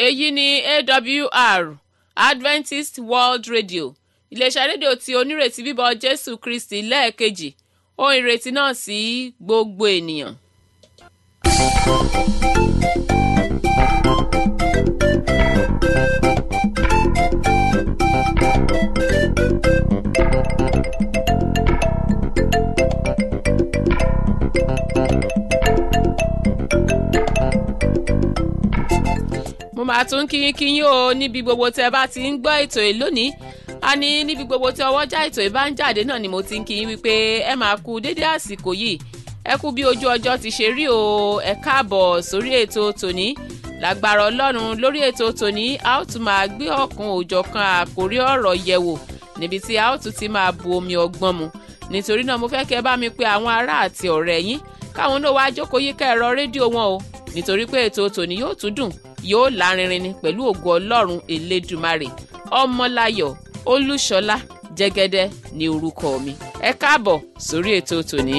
èyí ni awr adventist world radio iléeṣẹ́ rédíò tí onírètí bíbọ̀ jésù kristi lẹ́ẹ̀kejì ohun ìrètí náà sí gbogbo ènìyàn. mo máa tún kíyín kíyín o níbi gbogbo tẹ bá ti ń gbọ́ ètò yìí lónìí a ní níbi gbogbo tí ọwọ́jà ètò yìí bá ń jáde náà ni mo ti ń kíyín wípé ẹ máa kú dédé àsìkò yìí ẹ kú bí ojú ọjọ́ ti ṣe rí o ẹ káàbọ̀ sórí ètò tòní lágbára ọlọ́run lórí ètò tòní a ó tún máa gbé ọ̀kan òjọ̀kan àkórí ọ̀rọ̀ yẹ̀wò níbi tí a ó tún ti máa bu omi ọgbọ́n mu nítorí náà mo fẹ́ kẹ́ bá mi pe àwọn ará àti ọ̀rẹ́ yín káwọn náà wá jókòó yíká ẹ̀rọ rédíò wọn o nítorí pé ètò tòní yóò tún dùn yóò lárinrin ni pẹ̀lú ògo ọlọ́run elédùmarè ọmọláyọ̀ olúṣọlá jẹ́gẹ́dẹ́ ní orúkọ mi ẹ káàbọ̀ sórí ètò tòní.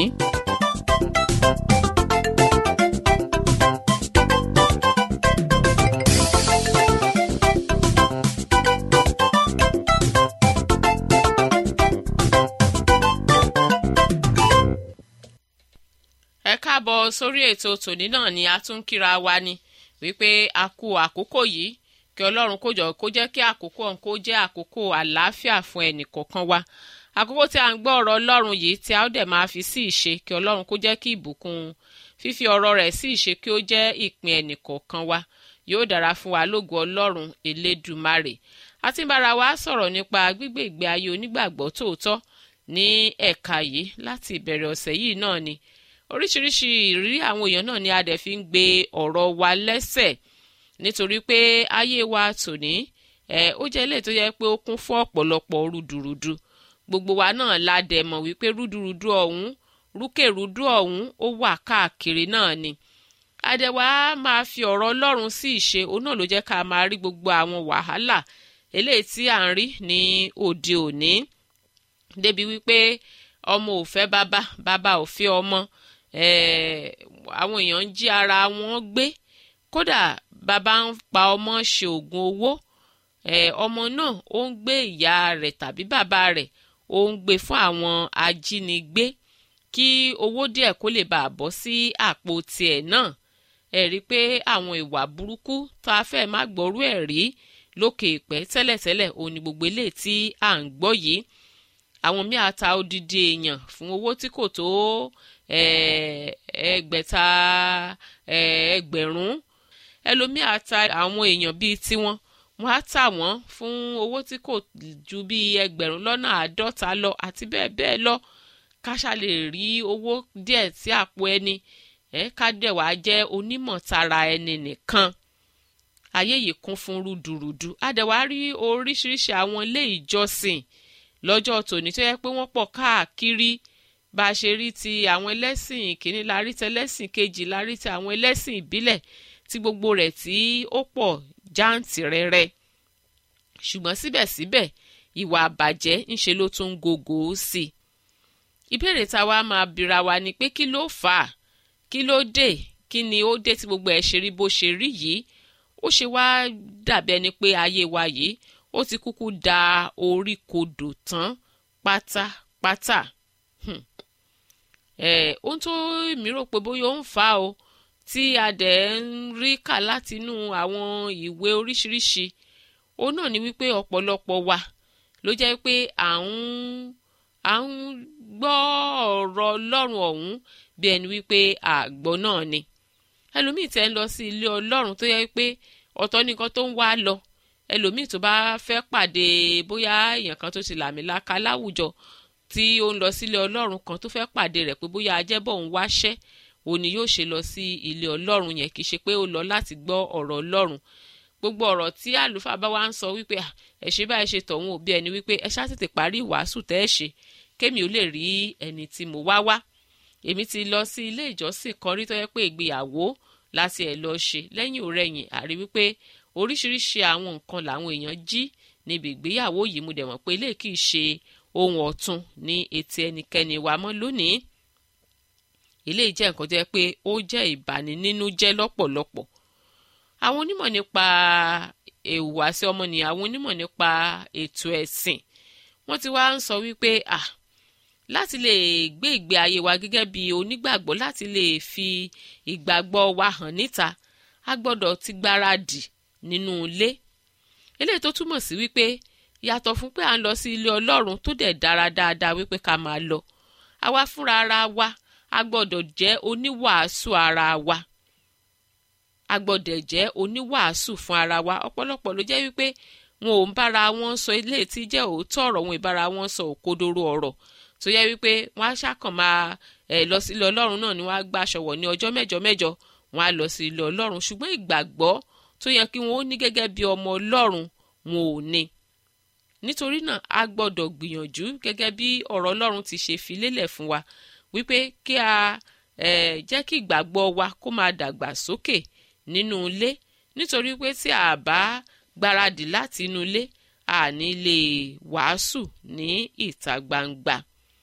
ẹ káàbọ̀ sórí ètò tòní náà ni a tún kíra wa ni wípé a kú àkókò yìí kí ọlọ́run kó jọ kó jẹ́ kí àkókò ọ̀hún kó jẹ́ àkókò àlàáfíà fún ẹnì kọ̀ọ̀kan wa àkókò tí a ń gbọ́ ọ̀rọ̀ ọlọ́run yìí tí a ó dẹ̀ máa fi sí ìṣe kí ọlọ́run kó jẹ́ kí ìbùkún fífi ọ̀rọ̀ rẹ̀ sí ìṣe kí ó jẹ́ ìpín ẹnì kọ̀ọ̀kan wa yóò dára fún wa lógo ọlọ́run elédùmarè a ti ń bára wa sọ̀rọ̀ nípa gbígbé ìgbé ayé onígbàgbọ́ tòótọ́ ní ẹ̀ka yìí láti ìbẹ̀rẹ̀ ọ̀sẹ̀ yìí náà ni oríṣiríṣi ìrírí àwọn èèyàn náà ni a dẹ̀ fi ń gbé ọ̀rọ̀ wa lẹ́sẹ̀ nítorí pé ayé wa tòní ẹ ó jẹ́ ilé tó yẹ pé ó kún fún ọ̀pọ̀lọpọ̀ rúdurùdu gbogbo wa náà la dẹ̀ mọ̀ wípé rúdurùdu ọ̀hún rúkèrúdú ọ̀hún ó wà káàkiri náà ni àdẹ̀wà máa fi ọ̀rọ̀ ọlọ́run sí ìṣe òun náà ló jẹ́ ká máa rí gbogbo àwọn wàhálà eléyìí tí à ń rí ní òde òní débi wípé ọmọ ò fẹ́ bàbá bàbá ò fẹ́ ọmọ àwọn èèyàn ń jí ara wọn gbé kódà bàbá ń pa ọmọ ṣe oògùn owó ọmọ náà ó ń gbé ìyá rẹ̀ tàbí bàbá rẹ̀ ó ń gbé fún àwọn ajínigbé kí owó díẹ̀ kó lè bàa bọ́ sí àpò tiẹ̀ náà ẹ rí i pé àwọn ìwà burúkú tá a fẹ́ má gbọ́rú ẹ̀ rí lókè ìpẹ́ tẹ́lẹ̀tẹ́lẹ̀ òun ni gbogbo eléyìí tí à ń gbọ́ yìí àwọn míì á ta odidi èèyàn fún owó tí kò tó ẹgbẹ̀ta ẹgbẹ̀rún ẹlòmíì á ta àwọn èèyàn bíi tiwọn wọ́n á tà wọ́n fún owó tí kò ju bíi ẹgbẹ̀rún lọ́nà àádọ́ta lọ àti bẹ́ẹ̀ bẹ́ẹ̀ lọ káṣá lè rí owó díẹ̀ sí àpò ẹni ká dẹ̀ wá jẹ́ onímọ̀ tara ẹni nìkan ayé yìí kún fún rúdurùdu a dẹ̀ wá rí oríṣiríṣi àwọn ilé ìjọsìn lọ́jọ́ tòní tó yẹ pé wọ́n pọ̀ káàkiri bá a ṣe rí ti àwọn ẹlẹ́sìn kìíní la rí ti ẹlẹ́sìn kejì la rí ti àwọn ẹlẹ́sìn ìbílẹ̀ tí gbogbo rẹ̀ tí ó pọ̀ jáǹtìrẹrẹ ṣùgbọ́n síbẹ̀síbẹ̀ ìwà àbàjẹ́ ńṣe ló tún gògó sí i ìbéèrè táwa máa bira wa ni pé kí ló fà á kí ló dé kí ni ó dé tí gbogbo ẹ̀ ṣe rí bó ṣe rí yìí ó ṣe wá dàbí ẹni pé ayé wa yìí ó ti kúkú da orí kodò tán pátápátá ohun tó mi rò pé bóyá ó ń fà á o tí a dẹ̀ ń rí kà látinú àwọn ìwé oríṣiríṣi òun náà ni wípé ọ̀pọ̀lọpọ̀ wa ló jẹ́ pé à ń à ń gbọ́ ọ̀rọ̀ ọlọ́run ọ̀hún bí ẹni wípé àgbọ̀ náà ni ẹlòmíì tẹ́ ń lọ sí ilé ọlọ́run tó yẹ pé ọ̀tọ̀ nìkan tó ń wá lọ ẹlòmíì tó bá fẹ́ pàdé bóyá èèyàn kan tó ti làmìlaka láwùjọ tí ó ń lọ sílé ọlọ́run kan tó fẹ́ pàdé rẹ̀ pé bóyá ajẹ́bọ̀ ń wáṣẹ́ òun ni yóò ṣe lọ sí ilé ọlọ́run yẹn kì í ṣe pé ó lọ láti gbọ́ ọ̀rọ̀ ọlọ́run gbogbo ọ̀rọ̀ tí àlùfáà bá wá ń sọ wípé ẹ ṣe báyìí ṣe tọ̀hún òbí ẹni wípé ẹ ṣáà tètè parí ìwàásù tẹ́ ẹ ṣe kémi ò lè rí ẹni tí mo wá wá èmi ti lọ sí ilé ìjọsìn kan rí tó yẹ pé ìgbéyàwó láti ẹ̀ lọ ṣe lẹ́yìn òrẹ́yìn àrí wípé oríṣiríṣi àwọn nǹkan làwọn èèyàn jí níbi ìgbéyàwó yìí mo dẹ̀ mọ̀ pé ilé kìí ṣe ohun ọ̀tun ní etí ẹnikẹ́ni wa mọ́ lónìí ilé jẹ́ nǹkan jẹ́ pé ó jẹ́ ìbani nínú jẹ́ lọ́pọ̀lọpọ̀ àwọn onímọ̀ nípa ìhùwàsí ọmọnìyàn àwọn onímọ̀ nípa ètò ẹ̀sìn wọ́n ti wá ń sọ wípé ah láti lè gbé ìgbé ayé wa gẹ́gẹ́ bí onígbàgbọ́ láti lè fi ìgbàgbọ́ wa hàn níta a gbọ́dọ̀ ti gbáradì nínú ilé eléyìí tó túmọ̀ sí wípé yàtọ̀ fún pé à ń lọ sí ilé ọlọ́run tó dẹ̀ dára dáadáa wípé ká máa lọ àwa fúnra ara wa a gbọ́dọ̀ jẹ́ oníwàásù ara wa a gbọ́dọ̀ jẹ́ oníwàásù fún ara wa ọ̀pọ̀lọpọ̀ ló jẹ́ wípé wọn ò ń bára wọn sọ eléyìí tí jẹ́ òótọ́ ọ̀rọ̀ wọn ì bára wọn sọ òkodoro ọ̀rọ̀ tó yẹ wípé wọn á ṣàkàn máa ẹ lọ sí ilé ọlọ́run náà ni wọ́n á gbà ṣọwọ́ ní ọjọ́ mẹ́jọ mẹ́jọ wọn á lọ sí ilé ọlọ́run ṣùgbọ́n ìgbàgbọ́ tó yẹ kí wọn ó ní gẹ́gẹ́ bí ọmọ ọlọ́run wọn ò ní nítorí náà a gbọ́dọ̀ gbìyànjú gẹ́gẹ́ bí ọ̀rọ̀ ọlọ́run ti ṣe fi lélẹ̀ fún wa wípé kí a eh, jẹ́ kí ìgbàgbọ́ wa kó máa dàgbà sókè nínú ilé nítorí pé tí a bá gbáradì láti inú ilé a ní lè wàásù ní ìta gbangba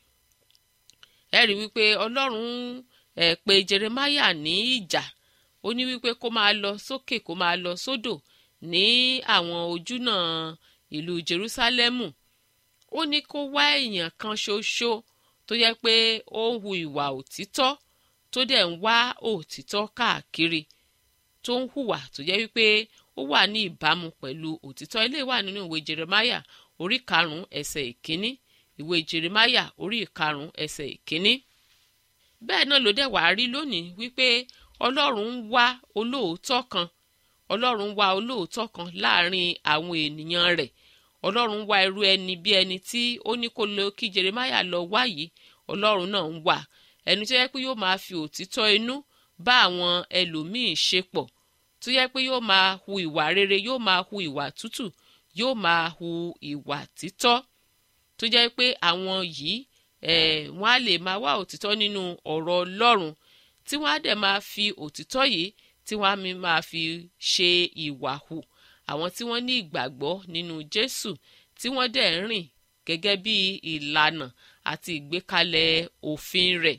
ẹ rí wípé ọlọ́run ẹ̀ pé jeremaya ní ìjà ó ní wípé kó máa lọ sókè kó máa lọ sódò ní àwọn ojúnà ìlú jerúsálẹ́mù ó ní kó wá èèyàn kan ṣoṣo tó yẹ pé ó ń hu ìwà òtítọ́ tó dẹ̀ ń wá òtítọ́ káàkiri tó ń hùwà tó jẹ́ wípé ó wà ní ìbámu pẹ̀lú òtítọ́ ilé wà nínú ìwé jeremaya orí karùn-ún ẹsẹ̀ ìkíní ìwé jeremaya orí ìkarùn-ún ẹsẹ̀ ìkíní. bẹ́ẹ̀ náà ló dẹ̀ wá rí lónìí wípé ọlọ́run ń wá olóòótọ́ kan ọlọ́run ń wá olóòótọ́ kan láàrin àwọn ènìyàn rẹ̀ ọlọ́run ń wá irú ẹni bí ẹni tí ó ní kó lọ kí jeremaya lọ wá yìí ọlọ́run náà ń wá ẹni tó yẹ pé yóò máa fi òtítọ́ inú bá àwọn ẹlòmíín ṣe pọ̀ tó yẹ pé yóò máa hu ìwà rere yóò máa hu ìwà tútù yóò máa hu ìwà títọ́ tó jẹ́ pé àwọn yìí eh, wọ́n á lè máa wá òtítọ́ nínú ọ̀rọ̀ ọlọ́run tí wọ́n á dẹ̀ máa fi òtítọ́ yìí tí wọ́n á máa fi ṣe ìwà hù àwọn tí wọ́n ní ìgbàgbọ́ nínú jésù tí wọ́n dẹ̀ ń rìn gẹ́gẹ́ bí ìlànà àti ìgbékalẹ̀ òfin rẹ̀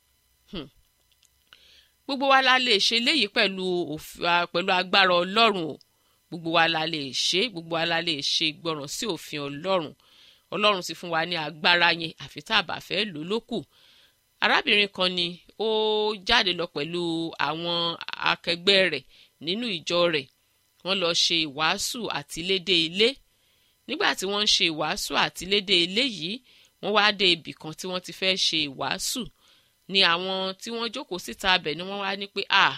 gbogbo wa la lè ṣe léyìí pẹ̀lú pẹ̀lú agbára ọlọ́run o gbogbo wa la lè ṣe gbogbo wa la lè ṣe ìgbọràn sí òfin ọlọ́run ọlọ́run sì fún wa ní agbára yẹn àfi tá a bá fẹ́ lò lókù arábìnrin kan ni ó jáde lọ pẹ̀lú àwọn akẹgbẹ́ rẹ̀ nínú ìjọ rẹ̀ wọ́n lọ ṣe ìwàásù àtilédè ilé nígbà tí wọ́n ń ṣe ìwàásù àtilédè ilé yìí wọ́n wá dé ibì kan tí wọ́n ti fẹ́ ṣe ìwàásù ni àwọn tí wọ́n jókòó síta abẹ̀ ni wọ́n wá ní pé à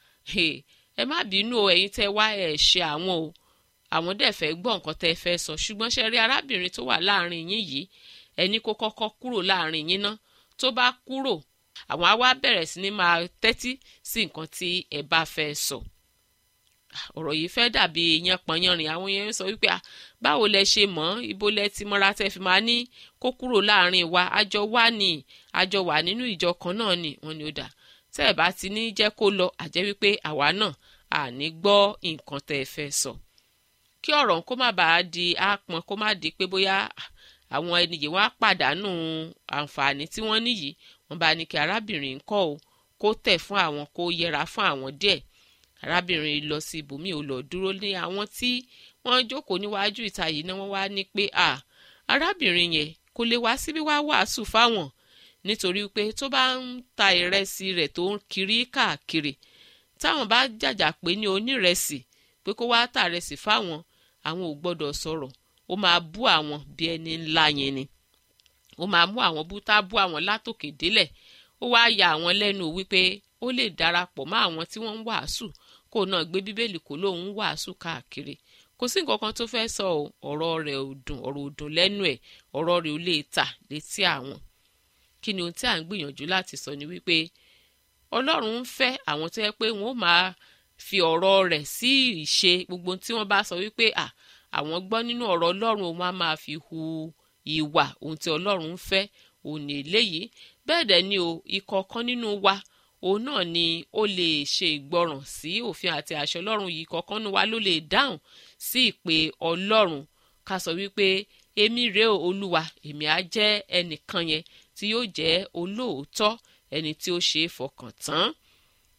ẹ má bínú o ẹ̀yin tẹ́ wá ẹ̀ ṣe àwọn o àwọn dẹ̀ fẹ́ gbọ́ nǹkan tẹ́ fẹ́ sọ ṣùgbọ́n ṣe rí arábìnrin tó wà láàrin yín yìí ẹni kó kọ́kọ́ kúrò láàrin yín ná tó bá kúrò àwọn á wá bẹ̀rẹ̀ sí ni máa tẹ́tí sí nǹkan tí ẹ bá fẹ́ sọ ọ̀rọ̀ yìí fẹ́ dàbí yanpanyanrin àwọn yẹn ń sọ wípé báwo lẹ ṣe mọ̀ ibo lẹ ti mọ́ra tẹ́ fi máa ní kó kúrò láàrin wa àjọ wà ní àjọ wà nínú ìjọ kan náà ni wọ́n ní ó dà tẹ́ ẹ̀ bá ti ní jẹ́ kó lọ àjẹ́ wípé àwa náà àní gbọ́ nǹkan tẹ́ ẹ fẹ́ sọ kí ọ̀rọ̀ kó má bàa di àpọn kó má di pé bóyá àwọn ẹni yìí wọ́n á pàdánù àǹfààní tí wọ́n níyì wọ́n bá ní kí arábìnrin kọ́ o kó tẹ̀ fún àwọn kó yẹra fún àwọn díẹ̀ arábìnrin lọ sí ibòmíì ò lọ dúró ní àwọn tí wọ́n jókòó níwájú ìta yìí náà wọ́n wá ní pé à arábìnrin yẹn kò lè wá síbí wá wàásù fáwọn nítorí pé tó bá ń ta ìrẹsì rẹ̀ tó ń kiri káàkiri táwọn bá jàjà pé ní onírẹsì pé kó wá tà rẹsì fáwọn àwọn ò gbọ́dọ̀ sọ̀rọ̀ ó máa bú àwọn bí ẹni ńlá yẹn ni ó máa mú àwọn bú tá bú àwọn látòkè délẹ̀ ó wáá ya àwọn lẹ́nu wípé ó lè darapọ̀ mọ́ àwọn tí wọ́n ń wàásù kó náà gbé bíbélì kó lóun ń wàásù káàkiri kò sí nǹkan kan tó fẹ́ sọ ọ̀rọ̀ rẹ̀ ò dùn ọ̀rọ̀ ò dùn lẹ́nu ẹ̀ ọ̀rọ̀ rẹ̀ ò lè tà létí àwọn kí ni ohun tí à ń gbìyànjú láti sọ ni wípé ọlọ́run ń fẹ́ àwọn tó yẹ pé wọ́n máa fi ọ̀rọ̀ rẹ̀ sí ìṣe gbogbo tí wọ́n bá sọ wípé à àwọn gbọ́ nínú ọ̀rọ̀ ọlọ́run òun á máa fi hu ìwà ohun tí ọlọ́run ń fẹ́ òun ní eléyìí bẹ́ẹ̀ dẹ̀ ni o ìkọ̀ọ̀kan nínú wa òun náà ni ó lè ṣe ìgbọràn sí òfin àti àṣẹ ọlọ́run yìí kọ̀ọ̀kan nínú wa ló lè dáhùn sí ìpè ọlọ́run ká sọ wípé èmi rèé olúwa èmi á jẹ́ ẹnìkan yẹn tí yóò jẹ́ olóòótọ́ ẹni tí ó ṣe é fọkàn tán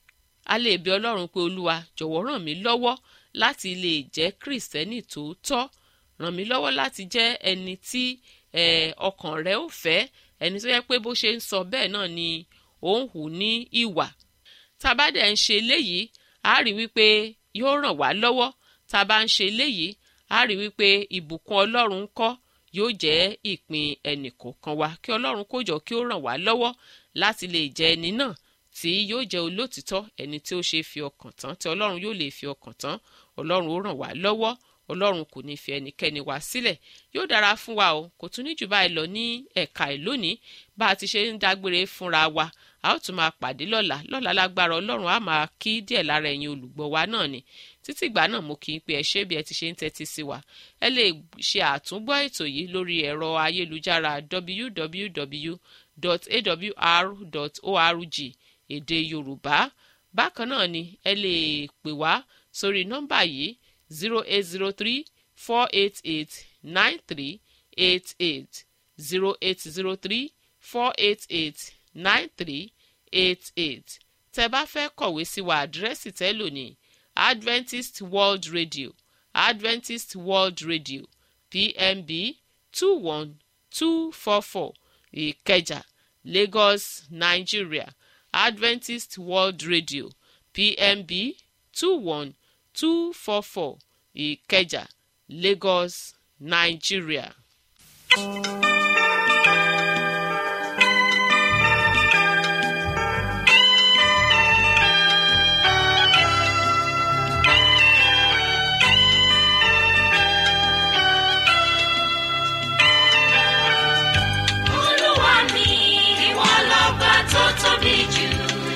a lè bẹ ọlọ́run pé olúwa jọ̀wọ́ ràn mí lọ́wọ́ láti lè jẹ́ kìrìsìtẹ́nì tòótọ́ ràn mí lọ́wọ́ láti jẹ́ ẹni tí ọkàn rẹ ò fẹ́ ẹni tó yẹ pé bó ṣe ń sọ bẹ́ẹ̀ náà ni ó ń hù ní ìwà tá a bá dẹ̀ ń ṣe eléyìí a rí wípé yóò ràn wá lọ́wọ́ tá a bá ń ṣe eléyìí a rí wípé ìbùkún ọlọ́run ń kọ́ yóò jẹ́ ìpín ẹnìkọ̀ọ̀kan wa kí ọlọ́run kó jọ kí ó ràn wá lọ́wọ́ láti lè jẹ́ ẹni náà tí yóò jẹ́ olótìtọ́ ẹni tí ó ṣe fi ọkàn tán tí ọlọ́run yóò lè fi ọkàn tán ọlọ́run ó ràn wá lọ́wọ́ ọlọ́run kò ní fi ẹnikẹ́ni wá sílẹ̀ yóò dára fún wa o kò tún ní jù báyìí lọ ní ẹ̀ka ìlónìí bá a ti ṣe ń dágbére fúnra wa a ó tún máa pàdé lọ́la lọ́la lágbára ọlọ́run á máa kí díẹ̀ lára ẹ̀yin olùgbọ́ wa náà ni títí ìgbà náà mo kì í pe ẹ ṣé bí ẹ ti ṣe ń tẹ́tí sí wa ẹ lè ṣe àtúngbọ́ ètò yìí lórí ẹ̀rọ ayélujára www.awr.org èdè yorùbá bákan náà ni ẹ lè pè wá sórí nọ́mbà yìí zero eight zero three four eight eight nine three eight eight zero eight zero three four eight eight nine three eight eight tẹ́ bá fẹ́ kọ̀wé sí wa àdírẹ́sì tẹ́ lò ní adventist world radio adventist world radio pmb two one two four four ìkẹjà lagos nigeria adventist world radio pmb two one two four four ìkẹjà lagos nigeria. Olúwa mi, ìwọ lọ́ba tó tóbi jù.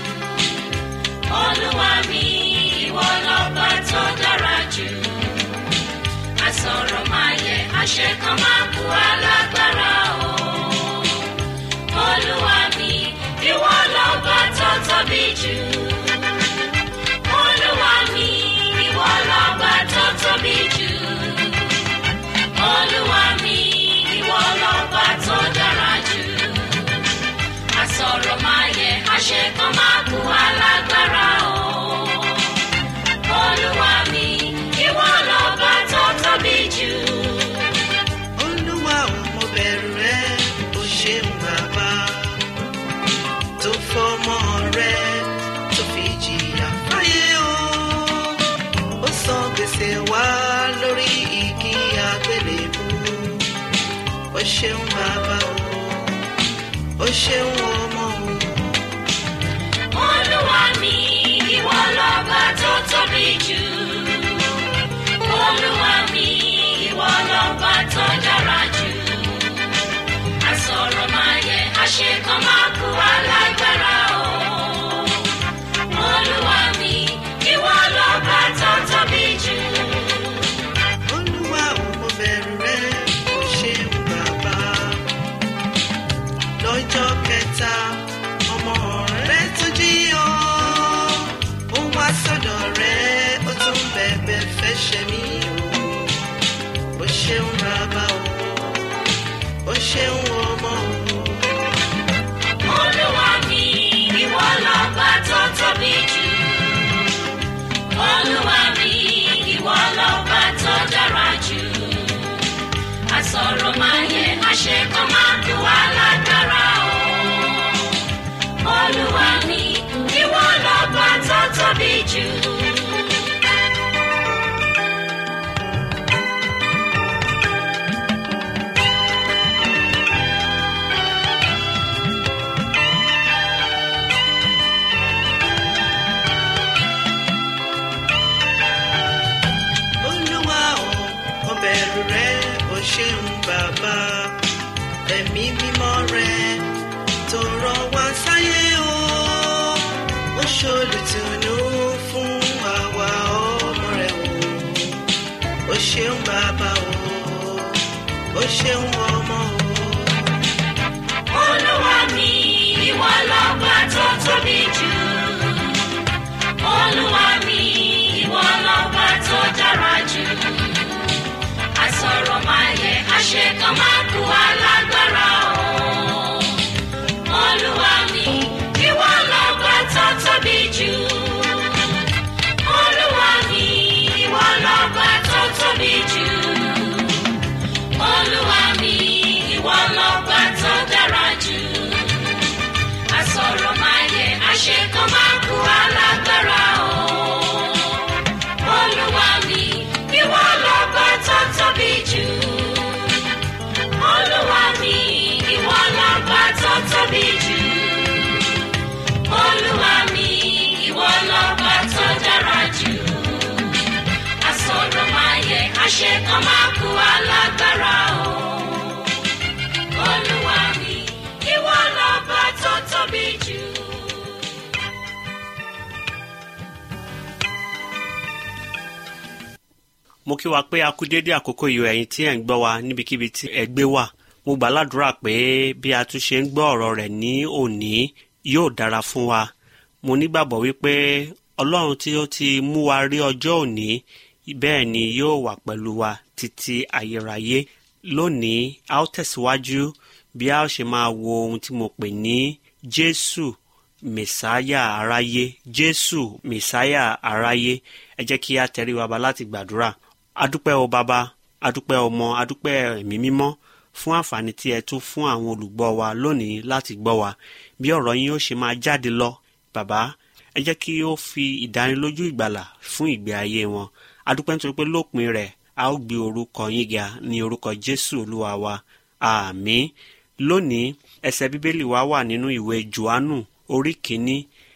Olúwa mi, ìwọ lọ́ba tó dára jù. Àsọ̀rọ̀ máa yẹ, àṣẹ kan máa kú alágbára o. Olúwa mi, ìwọ lọ́ba tó tóbi jù. Olúwa mi, ìwọ lọ́ba tó tóbi jù. Olúwa mi, ìwọ lọ́ba tó dára jù. Àsọ̀rọ̀ máa yẹ, àṣẹ kan máa kú alágbára o. Olúwa mi, ìwọ lọ́ba tó tóbi jù. olúwa ò mo bẹ̀rù rẹ o ṣeun bàbá tó fọmọ rẹ tó fi jìyà fáyé o ó san gbèsè wá lórí igi àgbélébú o ṣeun bàbá o o ṣeun ọmọ o. Olúwa mi, ìwọ lọ́ba tó tóbi jù. Olúwa mi, ìwọ lọ́ba tó dára jù. Àsọ̀rọ̀ máa yẹ, àṣẹ kan máa kú alágbára o. Olúwa mi, ìwọ lọ́ba tó tóbi jù. olúwa ò mo bẹ̀rù rẹ o ṣeun bàbá lọ́jọ́ kẹta ọmọ rẹ tó jí ọ ó wá sọ́dọ̀ rẹ ó tún bẹ̀bẹ̀ fẹ́ ṣe mí o ó ṣeun bàbá o ó ṣeun ọmọ o. Olúwa mi, ìwọ lọ́ba tó tóbi jù. Olúwa mi, ìwọ lọ́ba tó dára jù. Àsọ̀rọ̀ máa yẹ, àṣẹ kan máa kú alágbára o. Olúwa mi, ìwọ lọ́ba tó tóbi jù. olúwa ò mo bẹ̀rù rẹ o ṣeun bàbá ẹ̀mí mímọ́ rẹ tó rán wá sáyé o ó ṣolùtùnú fún àwa ọmọ rẹ o ó ṣeun bàbá o ó ṣeun ọmọ o. Olúwa mi, ìwọ lọ́ba tó tóbi jù. Olúwa mi, ìwọ lọ́ba tó dára jù. Àsọ̀rọ̀ máa yẹ, àṣẹ kan máa kú alágbára o. Olúwa mi, ìwọ lọ́ba tó tóbi jù. mo kí wa pé a kú déédé àkókò yìí ẹ̀yin tí ẹ̀ ń gbọ́ wa níbikíbi tí ẹ gbé wà mo gbà ládùúrà pé bí a tún ṣe ń gbọ́ ọ̀rọ̀ rẹ̀ ní òní yóò dára fún wa mo nígbàgbọ́ wípé ọlọ́run tí ó ti mú wa rí ọjọ́ òní bẹ́ẹ̀ ni yóò wà pẹ̀lú wa títí ayérayé lónìí a ó tẹ̀síwájú bí a ó ṣe máa wo ohun tí mo pè ní jésù mẹsáyà aráyé jésù mẹsáyà aráyé ẹ jẹ́ kí a tẹrí wa ba láti gbàdúrà adúpẹ́ o bàbá adúpẹ́ ọmọ adúpẹ́ ẹ̀mí mímọ́ fún àǹfààní tí ẹ tún fún àwọn olùgbọ́ wa lónìí láti gbọ́ wa bí ọ̀rọ̀ yín ó ṣe máa jáde lọ bàbá ẹ jẹ́ kí ó fi ìdánilójú ìgbàlà fún ìgbé ayé wọn adúpẹ́ nítorí pé lópin rẹ̀ a ó gbé orúkọ yín ga ní orúkọ jésù olúwa wa àmín lónìí ẹsẹ̀ bíbélì wa wà nínú ìwé johannu orí kìíní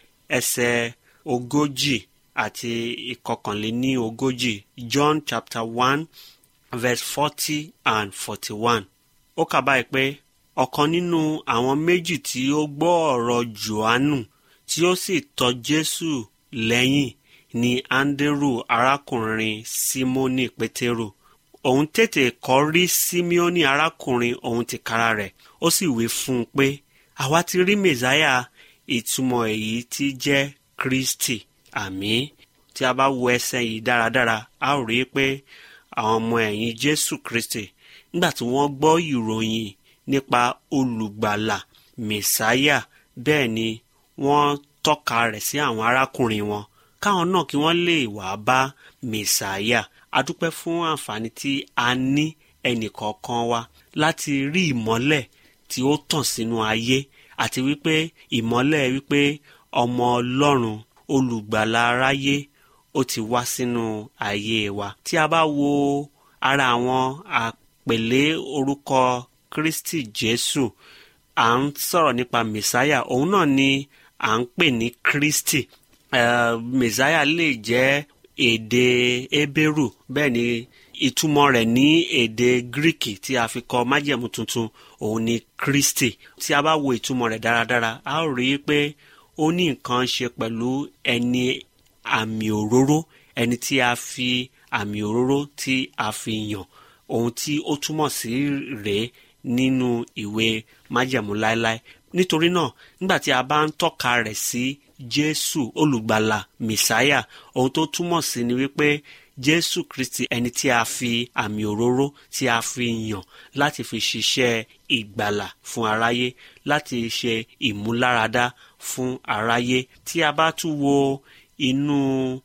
ẹsẹ̀ ogójì àti ìkọkànléní ogójì john chapter one verse forty and forty-one ó kà báyìí pé ọ̀kan nínú àwọn méjì tí ó gbọ́ ọ̀rọ̀ johannu tí ó sì tọ̀ jésù lẹ́yìn ni anderu arákùnrin simoni pétérù òun tètè kọ́ rí simeoni arákùnrin òun tìkára rẹ̀ ó sì wí fún un pé àwa ti rí mẹ̀sáyà ìtumọ̀ èyí tí jẹ́ kristi àmín tí a bá wo ẹsẹ̀ yìí dáradára a ó rí i pé àwọn ọmọ ẹ̀yìn jésù kristi nígbà tí wọ́n gbọ́ ìròyìn nípa olùgbàlà mẹ̀sáyà bẹ́ẹ̀ ni wọ́n tọ́ka rẹ̀ sí àwọn arákùnrin wọn káwọn náà kí wọ́n lè wá bá mẹ̀sáyà a dúpẹ́ fún àǹfààní tí a ní ẹnìkọ̀ọ̀kan wa láti rí ìmọ́lẹ̀ tí ó tàn sínú ayé àti wípé ìmọ́lẹ̀ wípé ọmọ ọlọ́run olùgbàlà aráyé ó ti wá sínú ayé wa tí a bá wo ara àwọn àpèlé orúkọ kristi jésù à ń sọ̀rọ̀ nípa mẹ̀sáyà òun náà ni à ń pè ní kristi uh, mẹ̀sáyà lè jẹ́ èdè ebéèrú bẹ́ẹ̀ ni ìtumọ̀ rẹ̀ ní èdè gíríkì tí a fi kọ májẹ̀mú tuntun òun ni kristi tí a bá wo ìtumọ̀ rẹ̀ dáradára a ó rí i pé ó ní nǹkan ṣe pẹ̀lú ẹni àmì òróró ẹni tí a fi àmì òróró tí a fi yàn ohun tí ó túmọ̀ sí rèé nínú ìwé májẹ̀mú láéláé nítorí náà nígbà tí a bá ń tọ́ka rẹ̀ sí jésù olùgbàlà mẹsáyà ohun tó túmọ̀ sí ni wípé jésù kristi ẹni tí a fi àmì òróró tí a fi yàn láti fi ṣiṣẹ́ ìgbàlà fún aráyé láti ṣe ìmúláradá fún aráyé tí a bá tún wo inú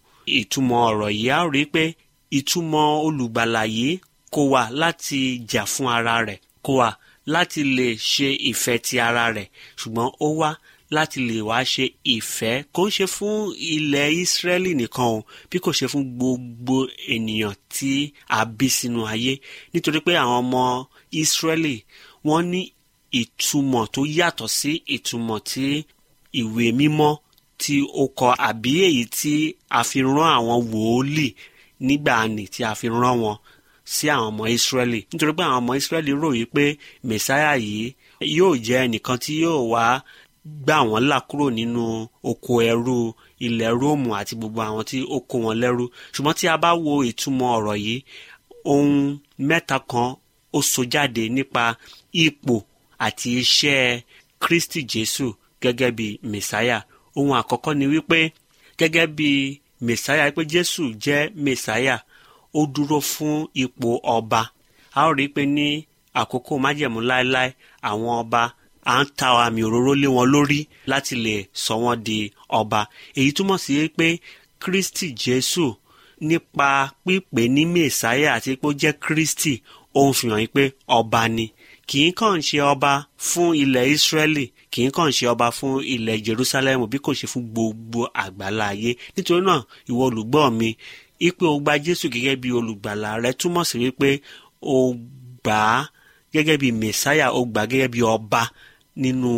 ìtumọ̀ ọ̀rọ̀ yìí a ó rí pé ìtumọ̀ olùgbàlà yìí kò wá láti jà fún ara rẹ̀ kò wá láti lè ṣe ìfẹ́ ti ara rẹ̀ ṣùgbọ́n ó wá láti lè wá ṣe ìfẹ́ kò ń ṣe fún ilẹ̀ ìsírẹ́lì nìkan o bí kò ṣe fún gbogbo ènìyàn tí a bí sínú ayé nítorí pé àwọn ọmọ ìsírẹ́lì wọ́n ní ìtumọ̀ tó yàtọ̀ sí ìtumọ̀ tí ìwé mímọ́ tí ó kọ àbí èyí tí a fi rán àwọn wòólì nígbà nì tí a fi rán wọn sí àwọn ọmọ ìsírẹ́lì nítorí pé àwọn ọmọ ìsírẹ́lì ròyìn pé mẹ̀sáyà yìí yóò jẹ́ ẹnìkan tí yóò wá gbà wọ́n là kúrò nínú oko ẹrú ilẹ̀ róòmù àti gbogbo àwọn tí ó kó wọn lẹ́rú ṣùgbọ́n tí a bá wo ìtumọ̀ ọ̀rọ̀ yìí ohun mẹ́ta kan ó so jáde nípa ipò àti iṣẹ́ kristi jésù gẹ́gẹ́ bí mẹ̀sáyà ohun àkọ́kọ́ ni wípé gẹ́gẹ́ bí mẹ̀sáyà pé jésù jẹ́ mẹ̀sáyà ó dúró fún ipò ọba a ó rí i pé ní àkókò májẹ̀mú láéláé àwọn ọba à ń ta àmì òróró lé wọn lórí láti lè sọ wọn di ọba èyí túmọ̀ sí pé kristi jésù nípa pípé ní mẹ̀sáyà àti pé ó jẹ́ kristi ó ń fi hàn yín pé ọba ni kì í kàn ṣe ọba fún ilẹ̀ ìsírẹ́lì kì í kàn ṣe ọba fún ilẹ̀ jerusalem bí kò ṣe fún gbogbo àgbàlá ayé nítorí náà ìwọ olùgbọ́ mi ipe o gba jésù gẹ́gẹ́ bí olùgbàlà rẹ túmọ̀ sí wípé o gbà á gẹ́gẹ́ bí mẹ̀sáyà o gbà á gẹ́gẹ́ bí ọba nínú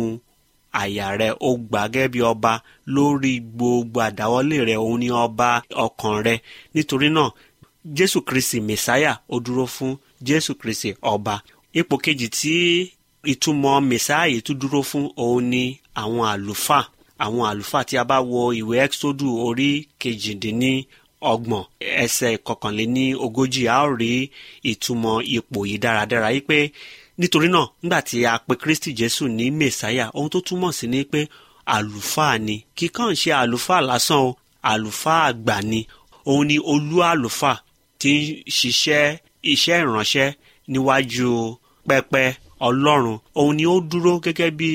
àyà rẹ o gbà á gẹ́gẹ́ bí ọba lórí gbogbo àdáwọ́lé rẹ òun ni ọba ọkàn rẹ nítorí náà jésù kristi mẹ̀sáyà ó dúró fún jésù kristi ọba ipò kejì tí ìtumọ̀ mẹ̀sáyà yìí tún dúró fún òun ni àwọn àlùfáà àwọn àlùfáà tí a bá wo ìwé ẹ́xódù orí kejìdínní ọgbọ̀n ẹsẹ̀ kọkànléní ogójì a ó rí ìtumọ̀ ipò yìí dáradára yìí pé nítorí náà nígbà tí a pe kristi jésù ní mẹsáyà ohun tó túmọ̀ sí ni pé àlùfáà ni kíkàn ṣe àlùfáà lásán o àlùfáà àgbà ni òun ni olú àlùfáà tí ń ṣiṣẹ́ iṣẹ́ ìránṣẹ́ níwájú pẹpẹ ọlọ́run òun ni ó dúró gẹ́gẹ́ bí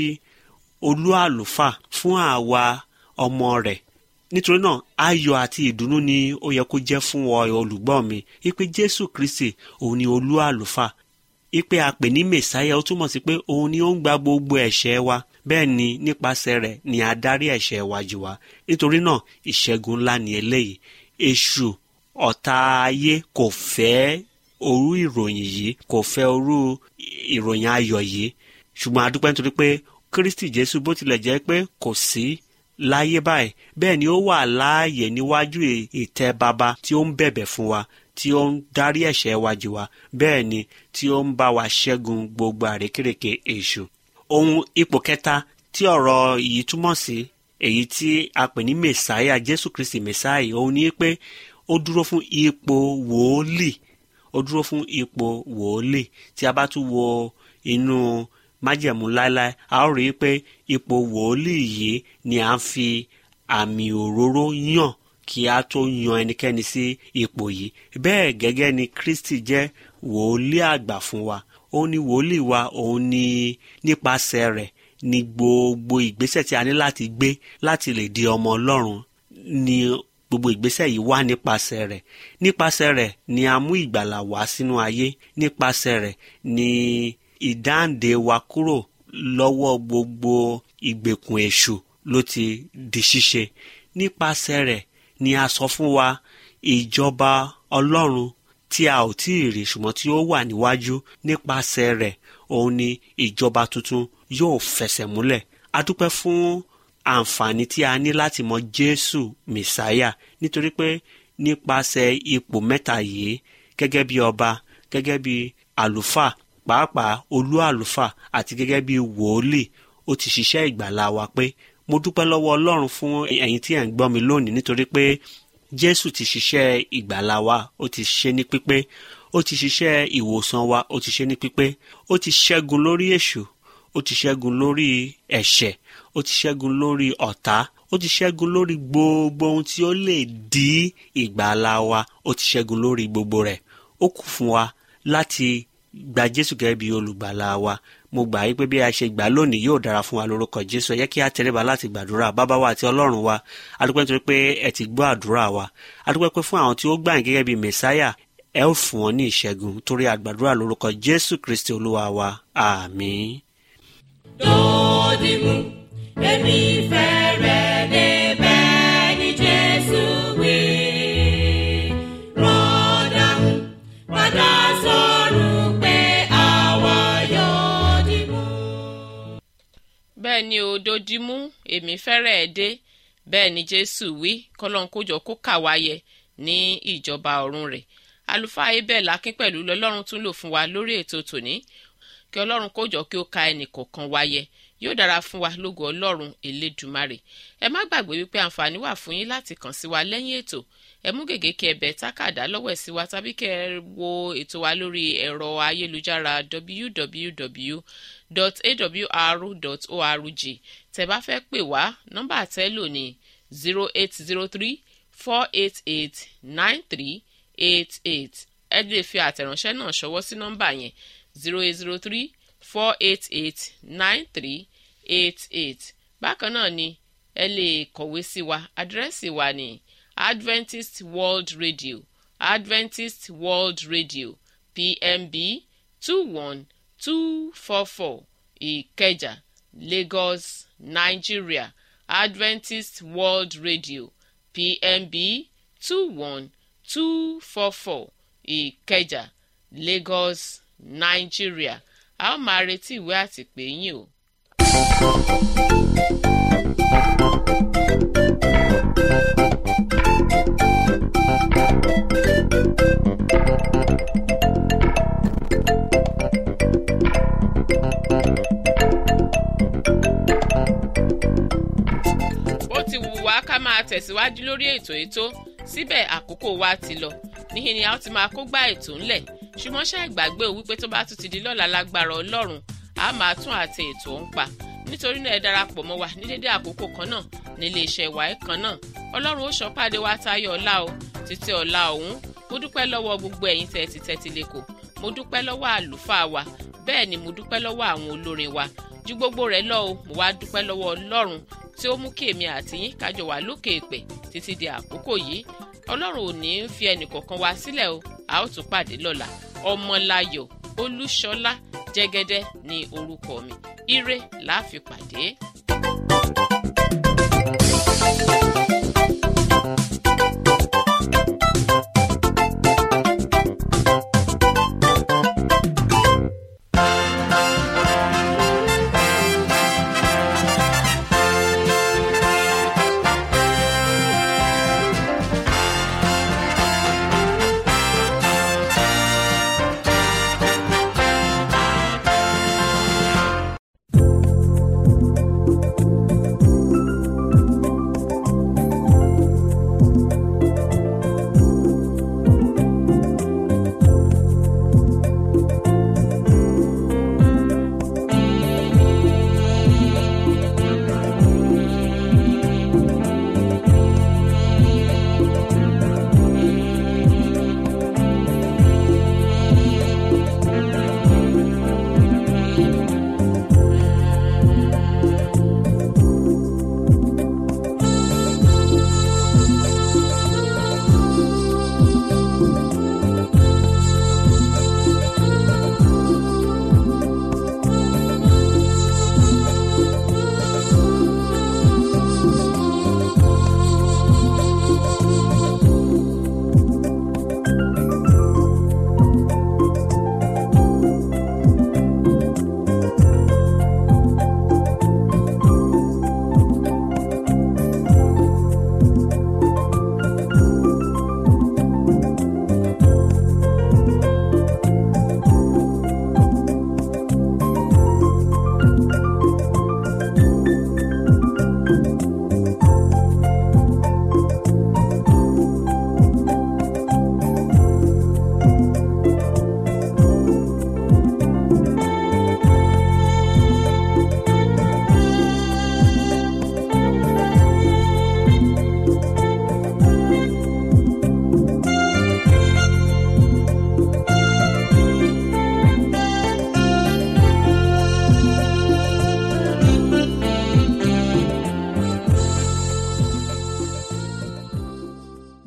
olú àlùfáà fún àwa ọmọ rẹ̀ nítorí náà ayọ̀ àti ìdùnnú ni ó yẹ kó jẹ́ fún ọ olùgbọ́ mi ipe jésù kristi òun ni olú àlùfáà ipe àpè ní mẹsáyà ó túmọ̀ sí pé òun ni ó ń gba gbogbo ẹ̀ṣẹ̀ wa bẹ́ẹ̀ ni nípasẹ̀ rẹ̀ ni adarí ẹ̀ṣẹ̀ wa jù wá nítorí náà ìṣẹ́gun ńlá ni eléyìí èṣù ọ̀tá ayé kò fẹ́ orú ìròyìn yìí kò fẹ́ orú ìròyìn ayọ̀ yìí ṣùgbọ́n a dúpẹ́ nítorí pé kristi jésù bó tilẹ̀ jẹ́ pé kò sí láyé báyìí bẹ́ẹ̀ ni ó wà láàyè níwájú ìtẹ́ baba tí ó ń bẹ̀bẹ̀ fún wa tí ó ń darí ẹ̀ṣẹ̀ wa jù wá bẹ́ẹ̀ ni tí ó ń bá wa ṣẹ́gun gbogbo àrékèrèké èṣù. ohun ipò kẹta tí ọ̀rọ̀ yìí túmọ̀ sí èyí tí a pè ní mẹ̀sáyà jésù kristi mẹ̀sáyà òun ni pé ó dúró fún ipò wòólì ó dúró fún ipò wòólì tí a bá tún wo inú májẹ̀mú láéláé a ó rí i pé ipò wòólì yìí ni à ń fi àmì òróró yàn kí a tó yan ẹnikẹ́ni sí ipò yìí bẹ́ẹ̀ gẹ́gẹ́ ni kristi jẹ́ wòólì àgbà fún wa ó ní wòólì wa òun ni nípasẹ̀ rẹ̀ ni gbogbo ìgbésẹ̀ tí a ní láti gbé láti lè di ọmọ ọlọ́run ni gbogbo ìgbésẹ̀ yìí wá nípasẹ̀ rẹ̀ nípasẹ̀ rẹ̀ ni a mú ìgbàlà wá sínú ayé nípasẹ̀ rẹ̀ ni ìdáǹdè wa kúrò lọ́wọ́ gbogbo ìgbèkùn èṣù ló ti di ṣíṣe nípasẹ̀ rẹ̀ ni a sọ fún wa ìjọba ọlọ́run tí a ò tí ì rí ṣùgbọ́n tí ó wà níwájú nípasẹ̀ rẹ̀ òun ni ìjọba tuntun yóò fẹsẹ̀ múlẹ̀ a dúpẹ́ fún àǹfààní tí a ní láti mọ jésù mẹsáyà nítorí pé nípasẹ̀ ipò mẹ́ta yìí gẹ́gẹ́ bí ọba gẹ́gẹ́ bí àlùfáà pàápàá olú àlùfáà àti gẹ́gẹ́ bí wòólì ó ti ṣiṣẹ́ ìgbàlá wa pé mo dúpẹ́ lọ́wọ́ ọlọ́run fún ẹ̀yin tí ẹ̀ ń gbọ́ mi lónìí nítorí pé jésù ti ṣiṣẹ́ ìgbàlá wa ó ti ṣe ní pípé ó ti ṣiṣẹ́ ìwòsàn wa ó ti ṣe ní pípé ó ti ṣẹ́gun lórí èṣù ó ti ṣẹ́gun lórí ẹ̀ṣẹ̀ ó ti ṣẹ́gun lórí ọ̀tá ó ti ṣẹ́gun lórí gbogbo ohun tí ó lè dí ìgbàlá wa ó ti ṣẹ́gun lórí gbogbo rẹ̀ ó kù fún wa láti gba jésù gẹ́gẹ́ bí olùgbàlà wa mo gbà yí pé bí a ṣe gbà lónìí yóò dára fún wa lórúkọ jésù ẹ yẹ kí a tẹríba láti gbàdúrà bàbá wa àti ọlọ́run wa adúpẹ́ nítorí pé ẹ ti gbọ́ àdúrà wa adúpẹ́ pé fún àwọn tí ó gbà yín gẹ́gẹ́ bí mẹ̀sáyà ẹ ó fún wọn ní ìṣẹ́gun torí àgbàdúrà lórúkọ jésù kristi olúwa wa àmín. Dòdìmú, èmi fẹ́ rẹ̀ débẹ̀ ní Jésù wí. Rọ́dàmú, padà sọ̀rọ̀ pé àwa yóò dìmú. bẹ́ẹ̀ ni òdòdímú èmi fẹ́rẹ̀ ẹ̀ dé bẹ́ẹ̀ ni jésù wí kọ́lọ́n kójọ kó kà wáyẹ ní ìjọba ọ̀run rẹ̀ àlùfáà abel akínpẹ̀lú lọ́lọ́run tún lò fún wa lórí ètò tòní kí ọlọ́run kójọ kí ó ka ẹnì kọ̀ọ̀kan wáyẹ yóò dára fún wa lógo ọlọ́run elédùmarè ẹ má gbàgbé wípé àǹfààní wà fún yín láti kàn sí wa lẹ́yìn ètò ẹ mú gègé kí ẹ bẹ̀ tákàdá lọ́wọ́ ẹ̀ sí wa tàbí kẹ́ ẹ wo ètò wa lórí ẹ̀rọ ayélujára www.awr.org tẹ́ bá fẹ́ pè wá nọ́mbà àtẹ́lò ní zero eight zero three four eight eight nine three eight eight ẹ lè fi àtẹ̀ránṣẹ́ náà ṣọwọ́ sí nọ́mbà yẹn zero eight zero three four eight eight nine three eight eight bákan náà ni ẹ lè kọ̀wé sí wa àdírẹ́sì wa ní adventist world radio adventist world radio pmb two one two four four ìkẹjà lagos nigeria adventist world radio pmb two one two four four ìkẹjà lagos nigeria a ó máa retí ìwé àtìpé yín o. bó ti wù wá ká máa tẹ̀síwájú lórí ètò ètò síbẹ̀ àkókò wa ti lọ níhìn ni a ó ti máa kó gbá ètò ńlẹ̀ ṣùgbọ́n ṣe ìgbàgbé o wípé tó bá tún ti di lọ́la lágbára ọlọ́run a máa tún àti ètò ń pa nítorí náà ẹ darapọ̀ mọ́ wa ní dédé àkókò kan náà nílé iṣẹ́ ìwà ẹ̀ kan náà ọlọ́run ó ṣọ́pàdé wa táyọ̀ ọ̀la o títí ọ̀la ọ̀hún mo dúpẹ́ lọ́wọ́ gbogbo ẹ̀yin tẹ́tí tẹ́tí lẹ́kọ̀ọ́ mo dúpẹ́ lọ́wọ́ àlùfáà wa bẹ́ẹ̀ ni mo dúpẹ́ lọ́wọ́ àwọn olórin wa ju gbogbo rẹ̀ lọ o mo wá dúpẹ́ lọ́wọ́ ọlọ́run tí ó mú kí èmi àti yín kájọ wà lókè èpè títí di àkókò yìí ọlọ́run ò ní í fi ẹnìkọ̀ọ̀kan wa sílẹ̀ o a ó tún pàdé lọ́la ọmọláyọ̀ olúṣọlá jẹ́gẹ́dẹ́ ní orúkọ mi ire la fi pàdé. thank you